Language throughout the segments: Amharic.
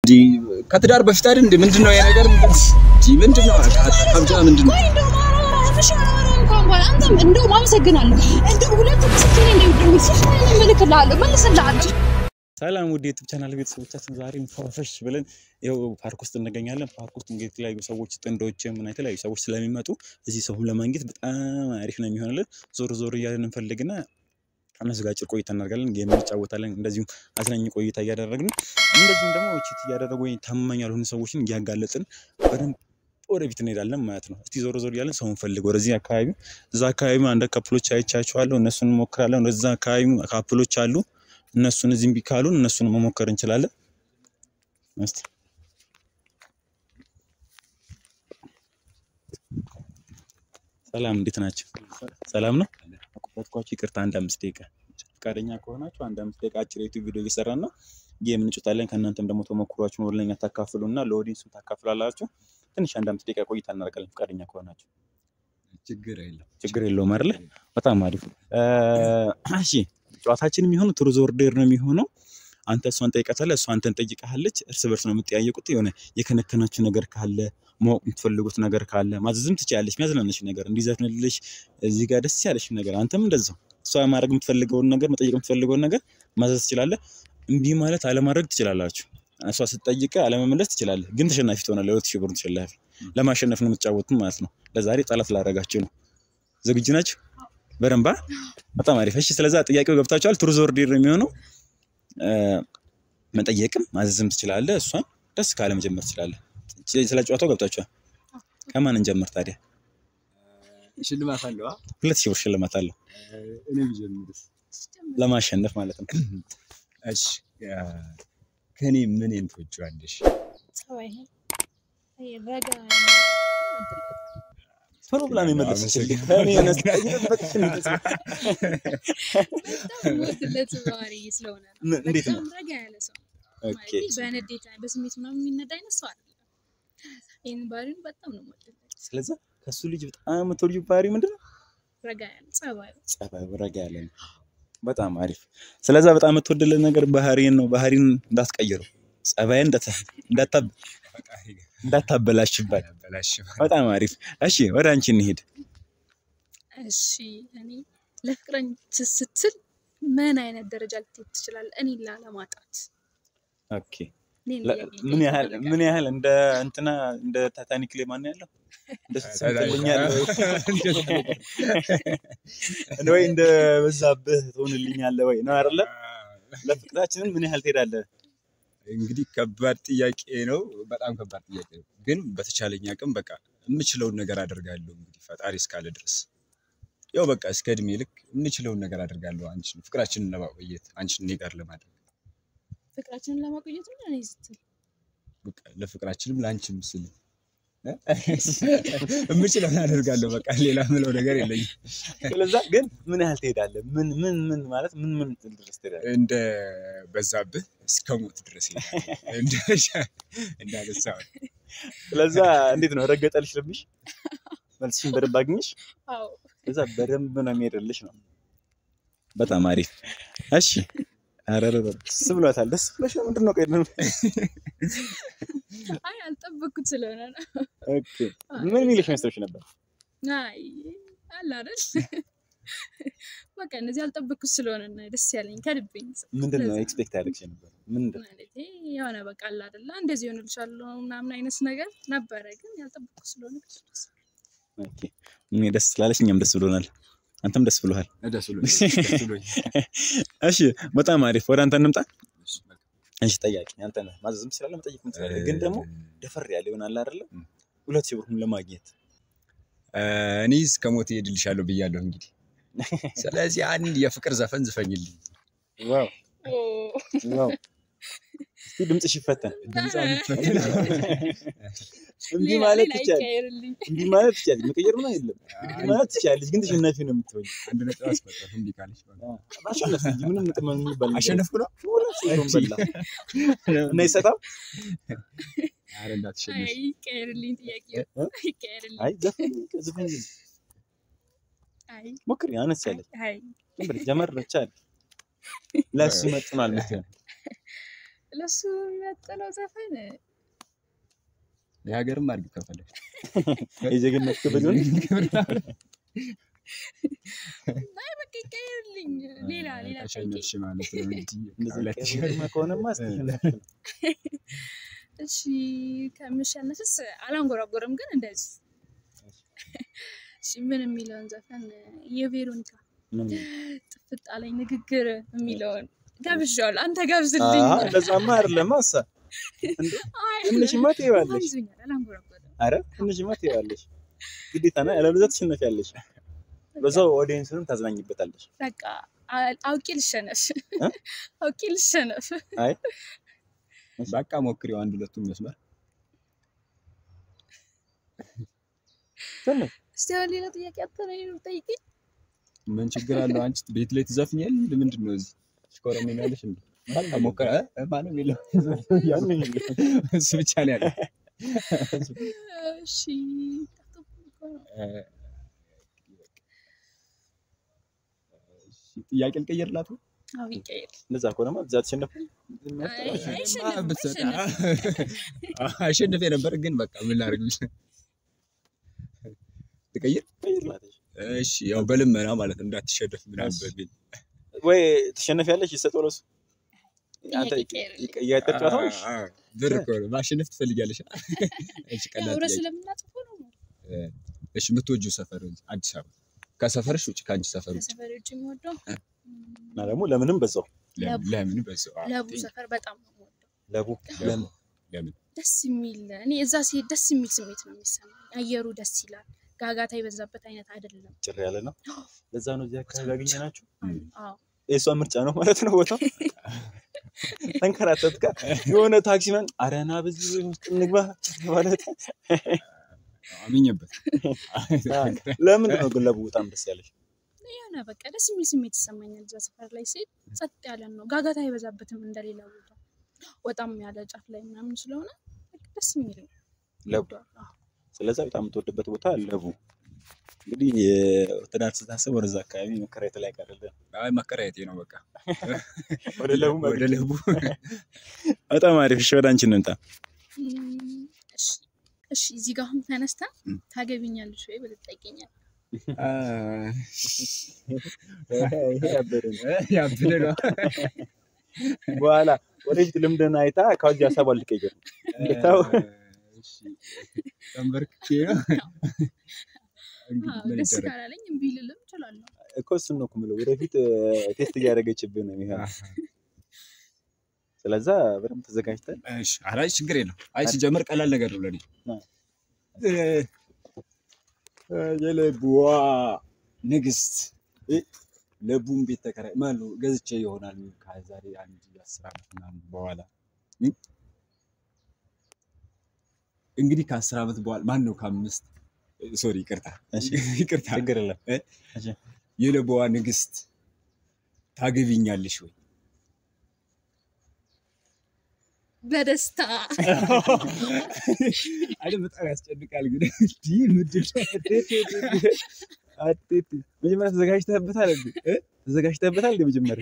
ከትዳር በፊት አይደል እንዴ? ምንድን ነው የነገር ምንድን ነው ሀብጃ ምንድን ነው? ቆይ እንደው ማረሽ እንኳን በኋላ አንተም እንደውም አመሰግናለሁ። እንደው ሁለት ምስክር እንደው ስልክህን እልክልሃለሁ መልስልሃለሁ። ሰላም ውድ የዩቱብ ቻናል ቤተሰቦቻችን ዛሬ ፈሽ ብለን ይኸው ፓርክ ውስጥ እንገኛለን። ፓርክ ውስጥ እንግዲህ የተለያዩ ሰዎች ጥንዶች እና የተለያዩ ሰዎች ስለሚመጡ እዚህ ሰውን ለማግኘት በጣም አሪፍ ነው የሚሆንልን። ዞር ዞር እያለን እንፈልግና እነሱ ጋር አጭር ቆይታ እናደርጋለን፣ ጌም እንጫወታለን። እንደዚሁም አዝናኝ ቆይታ እያደረግን እንደዚሁም ደግሞ ቺት እያደረጉ ወይ ታማኝ ያልሆኑ ሰዎችን እያጋለጥን በደንብ ወደፊት እንሄዳለን ማለት ነው። እስቲ ዞር ዞር እያለን ሰውን ፈልግ ወደዚህ አካባቢ እዛ አካባቢ አንድ ካፕሎች አይቻቸዋለሁ፣ እነሱን እንሞክራለን። ወደዛ አካባቢ ካፕሎች አሉ እነሱን እዚህም ቢካሉን እነሱን መሞከር እንችላለን። እስቲ ሰላም፣ እንዴት ናቸው? ሰላም ነው። አቆጣጥኳችሁ ይቅርታ፣ አንድ አምስት ደቂቃ ፈቃደኛ ከሆናችሁ አንድ አምስት ደቂቃ አጭር ዩቲዩብ ቪዲዮ እየሰራን ነው። ጌም እንጫወታለን። ከእናንተም ደግሞ ተሞክሯችሁን ወደ እኛ ታካፍሉ እና ለኦዲየንሱ ታካፍላላችሁ። ትንሽ አንድ አምስት ደቂቃ ቆይታ እናደርጋለን ፈቃደኛ ከሆናችሁ። ችግር የለም ችግር የለውም አይደለ? በጣም አሪፍ። እሺ ጨዋታችን የሚሆነው ትሩዝ ኦር ዴር ነው የሚሆነው። አንተ እሷን ጠይቀታለህ፣ እሷ አንተን ጠይቀሃለች። እርስ በርስ ነው የምትጠያየቁት። የሆነ የከነከናችሁ ነገር ካለ ማወቅ የምትፈልጉት ነገር ካለ ማዘዝም ትችላለች። የሚያዝናነሽ ነገር እንዲዘፍንልሽ እዚህ ጋር ደስ ያለሽ ነገር አንተም እንደዛው እሷ ማድረግ የምትፈልገውን ነገር መጠየቅ የምትፈልገውን ነገር ማዘዝ ትችላለህ። እምቢ ማለት አለማድረግ ትችላላችሁ። እሷ ስትጠይቀ አለመመለስ ትችላለህ፣ ግን ተሸናፊ ትሆናለህ። ሁለት ሺህ ብሩን ተሸላፊ ለማሸነፍ ነው የምትጫወቱት ማለት ነው። ለዛሬ ጠላት ላደርጋችሁ ነው። ዝግጁ ናችሁ? በደንብ በጣም አሪፍ። እሺ፣ ስለዛ ጥያቄው ገብታችኋል። ትሩዝ ኦር ዴር ነው የሚሆነው። መጠየቅም ማዘዝም ትችላለህ። እሷን ደስ ካለ መጀመር ትችላለህ። ስለ ጨዋታው ገብታችኋል። ከማን እንጀምር ታዲያ? ሽልማት አለው አ? ሁለት ሺህ ብር ሽልማት አለው እኔ ብጀምርስ? ለማሸነፍ ማለት ነው። እሺ ከኔ ምንን ትወጂዋለሽ? ጸባይህን ረጋ ቶሎ ብላ ነው የመለሰችልኝ። እኔ እየጠበቅሽ ነው። በጣም የምወድለት ባህሪ ስለሆነ ነው። ምን- እንዴት ነው? በጣም ረጋ ያለ ሰው ኦኬ ማለት በንዴት በስሜት ምናምን የሚነዳ አይነት ሰው አይደለም። ይህን ባህሪውን በጣም ነው የምወድለት። ስለዛ ከሱ ልጅ በጣም የምትወጂው ባህሪ ምንድን ነው? ረጋ ያለ ጸባዩ ጸባዩ ረጋ ያለ ነው። በጣም አሪፍ። ስለዛ በጣም የምትወድልን ነገር ባህሪን ነው። ባህሪን እንዳትቀይረው፣ ጸባይን እንዳታ- እንዳታበላሽባት። ያበላሽው በጣም አሪፍ። እሺ ወደ አንቺ እንሂድ። እሺ እኔ ለፍቅረኝ ስትል ምን አይነት ደረጃ ልትሄድ ትችላለህ? እኔን ላለማጣት ኦኬ እኔን ለ- ለየት ምን ያህል ይፈልጋል። ምን ያህል እንደ እንትና እንደ ታታኒክ ላይ ማን ያለው እንደሱ ትሰምጥልኛለህ ወይ እንደ በዛብህ ትሆንልኛለህ ወይ ነው አይደለ? ለፍቅራችንን ምን ያህል ትሄዳለህ? እንግዲህ ከባድ ጥያቄ ነው። በጣም ከባድ ጥያቄ ነው። ግን በተቻለኝ አቅም በቃ የምችለውን ነገር አደርጋለሁ። እንግዲህ ፈጣሪ እስካለ ድረስ ያው በቃ እስከ እድሜ ልክ የምችለውን ነገር አደርጋለሁ። አንቺን ፍቅራችንን ለማቆየት አንቺን እኔ ጋር ለማድረግ ፍቅራችንን ለማቆየት ነው እኔ ስትል በቃ ለፍቅራችንም ለአንቺም ስል እ? የምችለውን አደርጋለሁ። በቃ ሌላ ምለው ነገር የለኝም። ስለዛ ግን ምን ያህል ትሄዳለህ? ምን ምን ምን ማለት ምን ምን ድረስ ትሄዳለህ? እንደ በዛብህ እስከ ሞት ድረስ ይሄዳል። እንደ እንዳነሳው ስለዛ እንዴት ነው ረገጠልሽ ልብሽ? መልስሽን በደንብ አግኝሽ? አዎ ስለዛ በደንብ ነው የሚሄድልሽ ነው። በጣም አሪፍ። እሺ ኧረ ኧረ ኧረ፣ ደስ ብሏታል። ደስ ብሎሽ ነው? ምንድን ነው ቆይ ምን- አይ አልጠበቅኩት ስለሆነ ነው። ኦኬ ምን የሚልሽ መስሎሽ ነበር? አይ አለ አይደል በቃ እነዚህ አልጠበቅኩት ስለሆነ ነው ደስ ያለኝ ከልቤኝ ምንድን ነው ለዛ ኤክስፔክት ያደረግሽ ነበር? ምንድን ማለቴ የሆነ በቃ አለ አይደለ እንደዚህ ይሆንልሻለሁ ምናምን አይነት ነገር ነበረ፣ ግን ያልጠበቅኩት ስለሆነ ደስ ደስ ኦኬ እኔ ደስ ስላለሽ እኛም ደስ ብሎናል። አንተም ደስ ብሎሃል። ደስ ብሎኝ ደስ ብሎኝ እሺ በጣም አሪፍ። ወደ አንተ እንምጣ። እሺ ጠያቂ አንተ ነህ። ማዘዝም ትችላለህ፣ መጠየቅም ትችላለህ። ግን ደግሞ ደፈር ያለ ይሆናል አይደለ? ም። ሁለት ሺህ ብሩን ለማግኘት እኔ እስከ ሞት እሄድልሻለሁ ብያለሁ። እንግዲህ ስለዚህ አንድ የፍቅር ዘፈን ዝፈኝልኝ። ዋው ኦ ዋው። እስቲ ድምፅሽ ይፈተን። ድምጿ የምትፈትን እምቢ ሌላ ማለት ሌላ ትችያለሽ፣ ይቀየርልኝ። እምቢ ማለት ትችያለሽ። መቀየር ነው የለም። እምቢ ማለት ትችያለሽ፣ ግን ተሸናፊ ነው የምትሆኝ። አንድ ነጥብ አስቆጠር እምቢ ካለች በቃ። ማሸነፍ እንጂ ምንም ጥቅም የሚባል ነገር አሸነፍኩ ነው። ሁለት ሺህ ብሩን በላ እና ይሰጣል። ኧረ እንዳትሸነፍ። አይ ይቀየርልኝ፣ ጥያቄው እ? ይቀየርልኝ። አይ ዘፈን ዘፈን አይ ሞክሪ፣ አነስ ያለች አይ ዝም ብለሽ ጀመር ብቻ አለ ለእሱ ይመጥናል የምትሆን ለሱ የሚያጠለው ዘፈን የሀገርም አድርግ ከፈለግ የጀግንነት ክብር ይሆን አይ በቃ ይቀየርልኝ። ሌላ ሌላ ጠይቄ ተሸነፍሽ ማለት ነው እንጂ እንደዚህ ሁለት ሺህ ቀድማ ከሆነማ እስኪ እሺ ከምሸነፍስ አላንጎራጎርም፣ ግን እንደዚህ እሺ ምን የሚለውን ዘፈን የቬሮኒካ ምን ጥፍጥ አለኝ ንግግር የሚለውን ጋብዣዋለሁ። አንተ ጋብዝልኝ። አሀ፣ እንደዛማ አይደለም አሳ እንዴ አይ፣ ትንሽማ ትይዋለሽ ይዞኛል፣ አላንጎራጎርም። አረ ትንሽማ ትይዋለሽ ግዴታ ነው ያለበለዚያ ትሸነፊያለሽ በዛው ኦዲየንስንም ታዝናኝበታለሽ በቃ አ- አውቄ ልሸነፍ እ? አውቄ ልሸነፍ። አይ በቃ ሞክሪው አንድ ሁለቱን መስመር ትንሽ እስቲ አሁን ሌላ ጥያቄ አጥተህ ነው ጠይቂኝ። ምን ችግር አለው? አንቺ ቤት ላይ ትዘፍኛል። ምንድን ነው እዚህ ሽኮረመኛለሽ እንዴ? በቃ ሞከረ ማነው የሚለው ያንን እሱ ብቻ ነው ያለው። እሺ ጠፍቶብኝ እኮ ነው። እሺ፣ ጥያቄ ልቀይርላት ነው? አዎ ይቀየር። እንደዛ ከሆነማ እዛ ተሸነፍ አይ፣ አይሸነፍም፣ ብትሰጥ- አይሸነፍም። አሸንፌ ነበር ግን በቃ ምን ላድርግ ብዬ ልቀይር። እሺ ያው በልመና ማለት ነው እንዳትሸነፍ ምናምን እሺ። በሚል ወይ ትሸነፊያለሽ ይሰጠው ለሱ አንተ ጥያቄ ይቀየርልኝ። እያጠር ጨዋታው እሺ። አ- አ- ብር እኮ ነው ማሸነፍ ትፈልጊያለሽ? እሺ ቀላል ያው ርዕስ ጥያቄ። ስለምናጽፈው ነው። እሺ የምትወጂው ሰፈር አዲስ አበባ ከሰፈርሽ ውጭ ከአንቺ ሰፈር ውጭ ከሰፈር ውጭ የምወደው እና ደግሞ ለምንም በዛው ለምን ለምን በዛው አዎ፣ ለቡ ጥያቄ። ሰፈር በጣም ነው የምወደው። ለቡ ለምን ለምን ደስ የሚል እኔ እዛ ሲሄድ ደስ የሚል ስሜት ነው የሚሰማኝ። አየሩ ደስ ይላል። ጋጋታ የበዛበት አይነት አይደለም። ጭር ያለ ነው ለዛ ነው እዚህ አካባቢ ያገኘናችሁ አዎ የእሷ ምርጫ ነው ማለት ነው ቦታው ተንከራተት ጋር የሆነ ታክሲ መን አረና በዚህ ውስጥ እንግባ ማለት አምኜበት ለምን ነው ግን ለቡ በጣም ደስ ያለሽ የሆነ በቃ ደስ የሚል ስሜት ይሰማኛል። እዛ ሰፈር ላይ ሲሄድ ጸጥ ያለ ነው። ጋጋታ አይበዛበትም እንደሌላ ቦታ ወጣም ያለ ጫፍ ላይ ምናምን ስለሆነ በቃ ደስ የሚል ነው። ለቡ እወደዋለሁ። አዎ። ስለዛ በጣም የምትወድበት ቦታ ለቡ እንግዲህ ትዳር ስታስብ ወደዛ አካባቢ መከራየት ላይ ቀርልን አይ መከራየቴ ነው በቃ ወደ ለቡ ወደ ለቡ በጣም አሪፍ እሺ ወደ አንቺ እንምጣ እም፣ እሺ እሺ እዚህ ጋር አሁን ተነስተህ እም። ታገቢኛለሽ ወይ ብለህ ትጠይቀኛለህ። አ፣ ይሄ ያበደ ነው ያብደ ነው በኋላ ወደፊት ልምድን አይታ ከዚህ ሀሳብ አልቀየር ጌታው እሺ፣ ተንበርክኬ ነው እንግዲህ አዎ፣ ምን ደስ ይደረግ ካላለኝ እምቢ ልልም እችላለሁ። እኮ እሱን ነው እኮ የምለው ወደፊት ቴስት እያደረገችብህ ነው የሚሆነው አሃ። ስለዛ በደንብ ተዘጋጅተን እሺ ኧረ አይ ችግር የለም። አይ ሲጀምር ቀላል ነገር ነው ለኔ። አዎ። እ፣ የለቡዋ ንግስት እ፣ ለቡን ቤት ተከራይ ማነው ገዝቼ ይሆናል ከዛሬ አንድ አስር ዓመት ምናምን በኋላ እ፣ እንግዲህ ከአስር ዓመት በኋላ ማን ነው ከአምስት ሶሪ ይቅርታ እሺ። ይቅርታ ችግር የለም እ፣ እሺ። የለቡዋ ንግስት ታገቢኛለሽ ወይ? በደስታ አይ በጣም ያስጨንቃል። ግን እንዲህ ምንድን ነው? አጤት መጀመሪያ ተዘጋጅተህበታል እንዴ እ? ተዘጋጅተህበታል እንዴ መጀመሪያ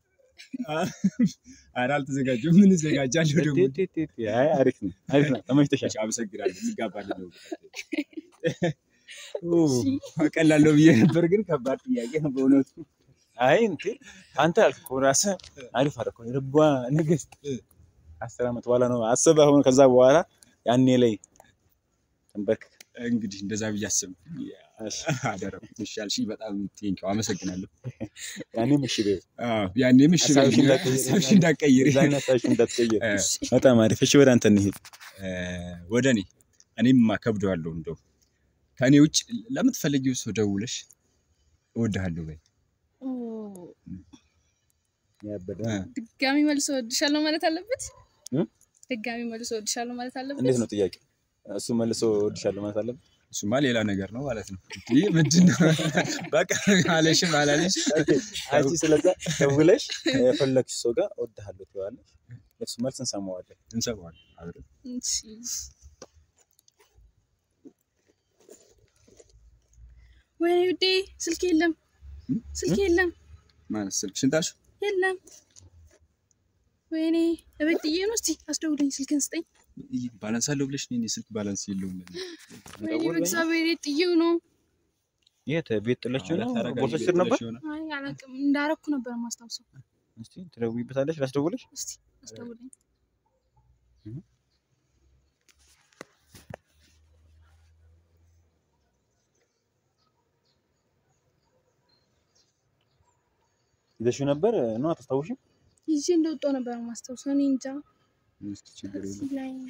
ኧረ አልተዘጋጀሁም። ምን እዘጋጃለሁ ደግሞ? አጤት አይ አሪፍ ነው አሪፍ ነው ተመችቶሻል እሺ፣ አመሰግናለሁ። እንጋባለን ነው። ኦ፣ ቀላል ነው ብዬ ነበር፣ ግን ከባድ ጥያቄ ነው በእውነቱ። አይ እንዴ አንተ ያልኩህ እኮ ራስህ አሪፍ አደረኩ የልቧ ንግስት አስር ዓመት በኋላ ነው አስበህ አሁን ከዛ በኋላ ያኔ ላይ ተንበርክክ እንግዲህ እንደዛ ብዬ አስብኩ። አደረኩት። እሺ አልሽኝ፣ በጣም ቴንኪው፣ አመሰግናለሁ። ያኔ ምሽ ቤት አዎ፣ ያኔም እሺ ሀሳብሽን በይኝ፣ እንዳትቀይሪ። ሀሳብሽን እንዳትቀይሪ። ዛኛ ሳሽ እንዳትቀየር እ፣ በጣም አሪፍ እሺ ወደ አንተ እንሂድ እ፣ ወደ እኔ እኔም አከብደዋለሁ። እንደው ከእኔ ውጭ ለምትፈልጊው ሰው ደውለሽ እወድሃለሁ በይ። ኦ፣ ያበደ እ፣ ድጋሚ መልሶ እወድሻለሁ ማለት አለበት። እ? ድጋሚ መልሶ እወድሻለሁ ማለት አለበት። እንዴት ነው ጥያቄ እሱ መልሶ እወድሻለሁ ማለት አለበት እሱማ ሌላ ነገር ነው ማለት ነው። ይህ ምንድን ነው? በቃ አለሽም አላለሽም አንቺ ስለዛ ደውለሽ የፈለግሽ ሰው ጋር እወድሃለሁ ትይዋለሽ የእሱ መልስ እንሰማዋለን እንሰማዋለን አብረን። እሺ። ወይኔ ውዴ ስልክ የለም፣ እ? ስልክ የለም፣ ማለት ስልክ ሽንታሽ የለም። ወይኔ እቤት ጥዬ ነው። እስቲ አስደውለኝ፣ ስልክን ስጠኝ። ባላንስ አለው ብለሽ እኔ ስልክ ባላንስ የለውም። ወይኔ በእግዚአብሔር የት ጥዬው ነው? የት ቤት ጥለችው ነው? ታረጋለሽ ቦርሳሽ ስር ነበር? ብለሽ ይሆናል። አይ አላውቅም፣ እንዳረኩ ነበር ማስታውሰው። እስቲ ትደውይበታለሽ? ላስደውልሽ? እስቲ አስደውለኝ። ይዘሽው ነበር ነው? አታስታውሽም? ይዤ እንደወጣሁ ነበር ማስታውሰው። እኔ እንጃ እስኪ ችግር የለውም። እዚህ ላይ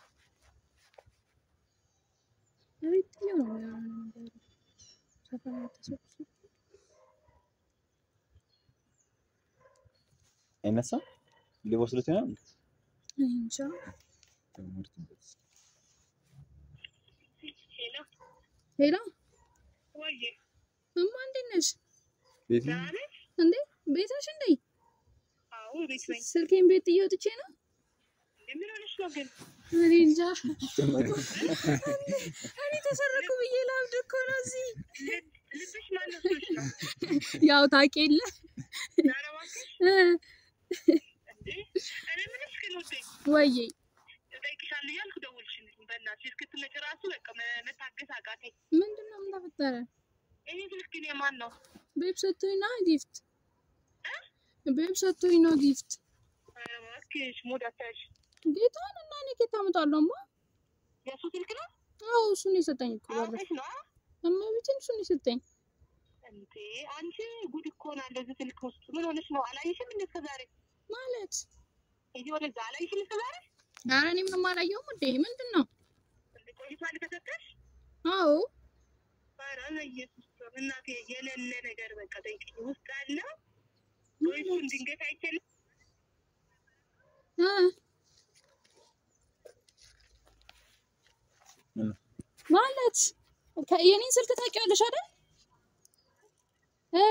እቤት ጥዬው ነው ምናምን ነገር ሰፈር ላይ ተሰብስቦ አይነሳም? ሊወስዱት ይሆናል። እኔ እንጃ። ሄሎ እማ እንዴት ነሽ? ቤት ነው? እንዴ ቤት ነሽ እንዴ? ስልኬን ቤት ጥዬ ወጥቼ ነው። እኔ እንጃ እኔ ተሰረኩ ብዬ ላብድ እኮ ነው እዚህ። ያው ታውቂ የለ እ ወይዬ ምንድን ነው ምን ተፈጠረ? ቤብ ሰጥቶኝ ነው ጊፍት ቤብ ሰጥቶኝ ነው ጊፍት ጌታን እና እኔ ጌታ አመጣለሁማ። አዎ እሱን የሰጠኝ እኮ ባለፈው እመቤቴን እሱን የሰጠኝ አንቺ ጉድ እኮ ነው እንደዚህ ስልክ ውስጥ ምን ሆነሽ ነው? አላየሽም እንዴ እስከ ዛሬ? ማለት ሂጂ ወደዛ። አላየሽም እስከ ዛሬ? ኧረ እኔ ምንም አላየሁም። እንዴ ምንድን ነው? እንዴ ቆይቷል ከሰጠሽ? አዎ ኧረ በኢየሱስ ስም እናቴ የሌለ ነገር በቃ ጠይቅኝ ውስጥ አለ ወይ እሱን ድንገት አይችልም እ ምን? ማለት ከ- የኔን ስልክ ታውቂዋለሽ አይደል? እ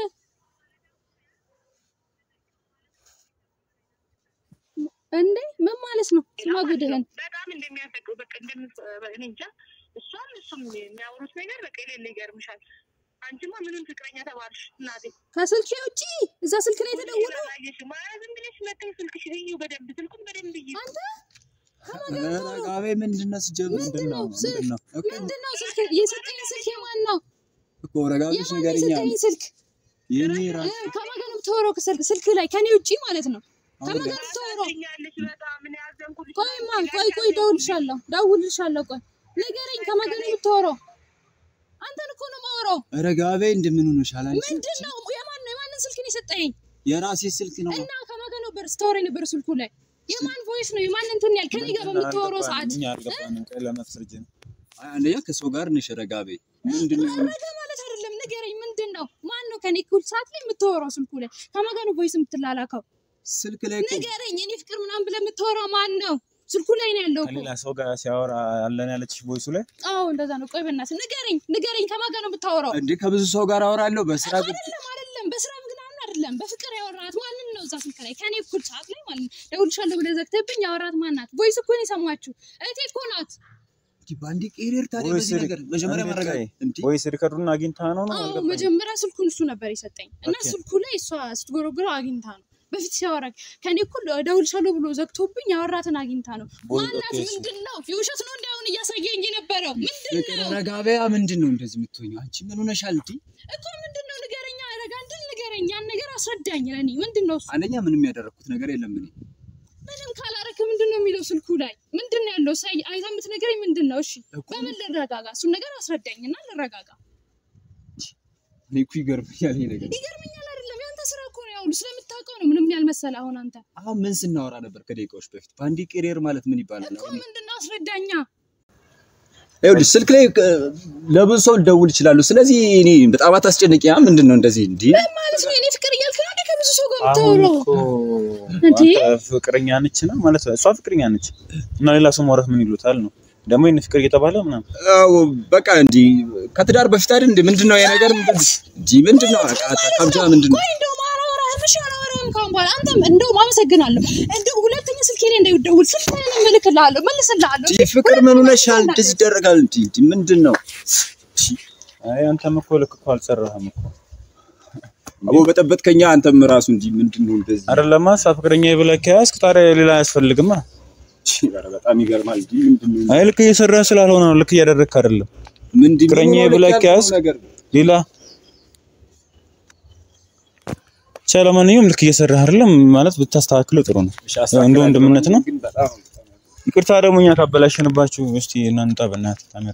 እንዴ ምን ማለት ነው? ስማ ጉድህን በጣም እንደሚያፈቅሩ በቃ እንደምት እኔ እንጃ እሷም እሱም የሚያወሩት ነገር በቃ የሌለ ይገርምሻል። አንቺማ ምንም ፍቅረኛ ተባልሽ እናቴ። ከስልኬ ውጪ እዛ ስልክ ላይ የተደወለው አላየሽም? ኧረ ዝም ብለሽ መተሽ ስልክሽን እዩ በደንብ ስልኩን በደንብ እዩ። አንተ ረጋቤ ምንድን ነው ሲጀምር? ምንድን ነው ስ- ምንድን ነው እኮ ምንድን ነው ስልክ የሰጠኝ ስልክ የማን ነው? እኮ ረጋቤሽ የማን ንገሪኛ። የሰጠኝ ስልክ የኔ እ ራስ ከማን ጋር ነው የምታወራው? ከስልክ ስልክ ላይ ከኔ ውጪ ማለት ነው። ከማን ጋር ነው የምታወራው? ታሳዝኛለሽ በጣም እኔ ያዘንኩልሽ። ቆይማ ቆይ ቆይ እደውልልሻለሁ እደውልልሻለሁ። ቆይ ንገረኝ፣ ከማን ጋር ነው የምታወራው? አንተን እኮ ነው የማወራው። ረጋቤ እንደምን ሆነሻል አንቺ? ምንድን ነው የማን ነው የማንን ስልክ ነው የሰጠኝ? የራሴ ስልክ ነው። እና ከማን ጋር ነበር ስታወራ የነበረ ስልኩ ላይ? የማን ቮይስ ነው የማን እንትን ያል ከኔ ጋር በምታወራው ሰዓት እኛ አልገባንም። ቀይ ለመፍረጅ ነው። አንደኛ ከሰው ጋር ነሽ ረጋቤ። ምንድን ነው ረጋ ማለት አይደለም። ንገረኝ፣ ምንድን ነው ማን ነው ከኔ እኩል ሰዓት ላይ የምታወራው ስልኩ ላይ? ከማን ጋር ነው ቮይስ የምትላላከው? ስልክ ላይ እኮ ንገረኝ። እኔ ፍቅር ምናምን ብለህ የምታወራው ማን ነው? ስልኩ ላይ ነው ያለው እኮ። ከሌላ ሰው ጋር ሲያወራ አለን ያለችሽ ቮይሱ ላይ አዎ እንደዛ ነው። ቆይ በእናትህ ንገረኝ፣ ንገረኝ ከማን ጋር ነው የምታወራው? እንዴ ከብዙ ሰው ጋር አወራለሁ በስራ ጉዳይ። አይደለም አይደለም፣ በስራ ምክንያት አይደለም። በፍቅር ያወራት ማንን ነው እዛ ስልክ ላይ ከኔ እኩል ሰዓት ላይ ማለት ነው። ደውልሻለሁ ብለህ ዘግተህብኝ ያወራት ማን ናት? ቮይስ እኮ ነው የሰማችሁ። እህቴ እኮ ናት። እንዲህ በአንዴ ቄሬር ታዲያ ቮይስ በዚህ ነገር መጀመሪያ እንዴት መረጋጋት ቀይ? እንዲህ ቮይስ ሪከርዱን አግኝታ ነው ነው አዎ አልገባኝም። መጀመሪያ ስልኩን እሱ ነበር የሰጠኝ እና ኦኬ። ስልኩ ላይ እሷ ስትጎረጉረው አግኝታ ነው። በፊት ሲያወራ ከኔ እኩል ደውልሻለሁ ብሎ ዘግቶብኝ ያወራትን አግኝታ ነው። ቦይ- ማናት? ኦኬ፣ እሺ። ምንድን ነው? የውሸት ነው እንዲያሁን እያሳየኝ የነበረው ምንድን ፍቅር ነው ረጋቢያ ምንድን ነው እንደዚህ የምትሆኘው? አንቺ ምን ሆነሻል? እንዲህ እኮ ምንድን ነው? ንገረኛ ረጋ እንድን ንገረኝ። ያን ነገር አስረዳኝ። ለእኔ ምንድን ነው እሱ? አንደኛ ምንም ያደረኩት ነገር የለም እኔ ምንም ካላረክ ምንድን ነው የሚለው ስልኩ ላይ ምንድን ነው ያለው? ሳይ አይታ የምትነግረኝ ምንድን ነው? እሺ እኮ በምን ልረጋጋ? እሱን ነገር አስረዳኝና ልረጋጋ። እኔ እኮ ይገርምኛል ይሄ ነገር። ይገርመኛል አይደለም? ያንተ ስራ እኮ ነው። ያው ስለምታውቀው ነው። ምንም ያልመሰለ አሁን አንተ አሁን ምን ስናወራ ነበር ከደቂቃዎች በፊት? በአንዴ ቄሬር ማለት ምን ይባላል? እኮ አሁን ምንድን ነው አስረዳኛ። ይኸውልሽ ስልክ ላይ እ፣ ለብዙ ሰው ልደውል ይችላሉ። ስለዚህ እኔ በጣም አታስጨንቂ። ያ ምንድን ነው እንደዚህ እንዲህ ማለት ነው የኔ ፍቅር እያልክ ነው እንዴ ከብዙ ሰው ጋር አሁን የምታወራው? እኮ እንዴ? አንተ ፍቅረኛ ነች ነው ማለት ነው። እሷ ፍቅረኛ ነች እና ሌላ ሰው ማውራት ምን ይሉታል ነው ደግሞ ይህን ፍቅር እየተባለ ምናምን አዎ፣ በቃ እንዲህ ከትዳር በፊት አይደል እንዴ? ምንድን ነው የነገር እንዲህ ምንድን ነው ከምጃ ምንድን ነው ቆይ እንደውም አላወራህም። እሺ አላወራህም ካሁን በኋላ አንተም እንደውም አመሰግናለሁ። እንደው ሁለተኛ ስልኬ ላይ እንዳይደውል ስልክህን እልክልሃለሁ፣ መልስልሃለሁ። እንዲህ ፍቅር ምን ሆነሻል? እንደዚህ ይደረጋል? እንዲህ እንዲህ ምንድን ነው? አይ አንተም እኮ ልክ እኮ አልሰራህም እኮ አቦ በጠበጥከኛ አንተም ራሱ እንጂ ምንድን ነው እንደዚህ? አይደለማ እሷ ፍቅረኛ ብለህ ከያዝክ ታዲያ ሌላ አያስፈልግማ። ኧረ በጣም ይገርማል። እንጂ ምንድን ነው አይ ልክ እየሰራህ ስላልሆነ ነው፣ ልክ እያደረግክ አይደለም። ምንድን ነው ፍቅረኛ ልክ ብለህ ያልከው ከያዝክ ነገር? ሌላ ብቻ ለማንኛውም ልክ እየሰራህ አይደለም ማለት ብታስተካክለው ጥሩ ነው። እሺ፣ እንደ አስተካክላለሁ። ወንድምነት ነው። ግን በጣም ይቅርታ ደግሞ እኛ ካበላሸንባችሁ እስቲ እናንጣ በእናትህ ካሜራ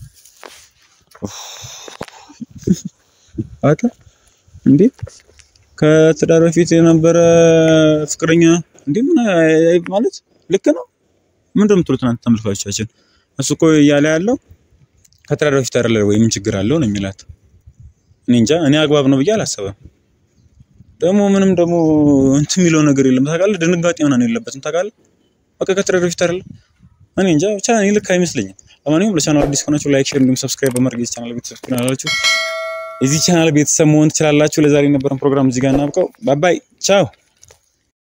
አታ እንዴ ከትዳር በፊት የነበረ ፍቅረኛ እንዴ ምን አይ- አይ- ማለት ልክ ነው። ምንድን ነው የምትሉት እናንተ ተመልካቾቻችን? እሱ እኮ እያለ ያለው ከትዳር በፊት አይደለ ወይ ምን ችግር አለው ነው የሚላት። እኔ እንጃ እኔ አግባብ ነው ብዬ አላሰበም። ደግሞ ምንም ደግሞ እንትን የሚለው ነገር የለም ታውቃለህ። ድንጋጤ ምናምን የለበትም ታውቃለህ። በቃ ከትዳር በፊት አይደለ እኔ እንጃ ብቻ እኔ ልክ አይመስለኝም። ለማንኛውም ለቻናል አዲስ ከሆናችሁ ላይክ፣ ሼር እንዲሁም ሰብስክራይብ በማድረግ የዚህ ቻናል ቤተሰብ ትሆናላችሁ። የዚህ ቻናል ቤተሰብ መሆን ትችላላችሁ። ለዛሬ የነበረን ፕሮግራም እዚህ ጋር እናብቀው። ባባይ ቻው።